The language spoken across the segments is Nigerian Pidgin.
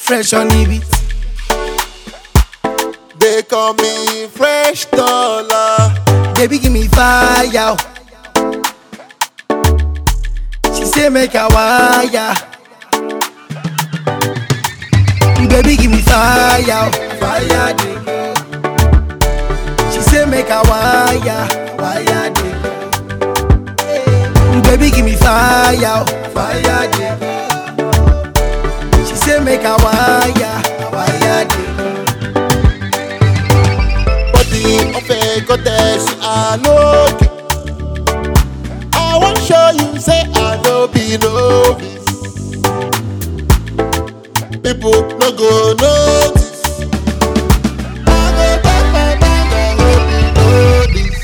fresh on the beat. They call me Fresh Dollar. Baby, give me fire. She say make a wire. Baby, give me fire. Fire, dey go. She say make a wire. Wire, dey go. Baby, give me fire. Fire, dey go. She say make a wire. Wire, dey go. Body of a goddess, I know. I want show you, say I know be novice. People no go notice. I go back my mind, I hope you know this.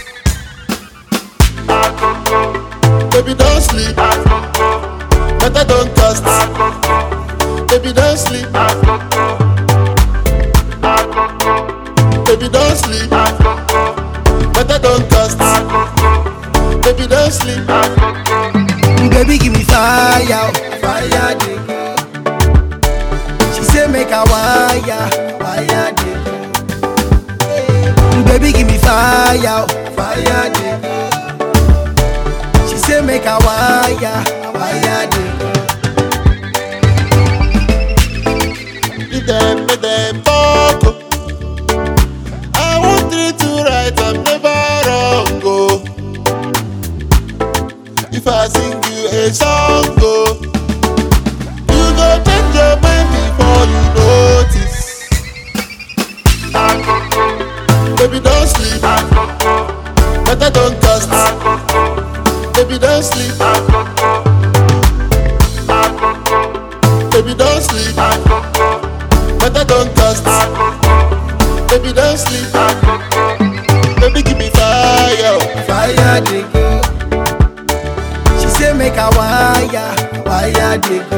Baby, don't sleep. Better don't cast. Baby, don't sleep. Baby, don't sleep. Better don't cast. Baby, don't sleep. Baby, give me fire, fire, dey go. She say make a wire, wire, dey go. Baby, give me fire, fire, dey go. She say make a wire, wire, dey go. Leave them, make them talk. oh. I want three to right, I'm never wrong. Oh. If I sing you a song, oh, you go change your mind before you notice. Baby, don't sleep. Better don't cast. Baby, don't sleep. Baby, don't sleep. Better don't cast. Baby, don't sleep. Baby, give me fire. Fire, dey go. She say make a wire, wire, dey go.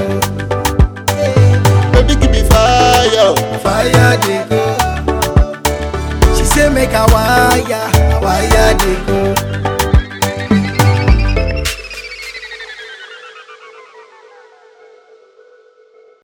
Baby, give me fire. Fire, dey go. She say make a wire, wire, dey go.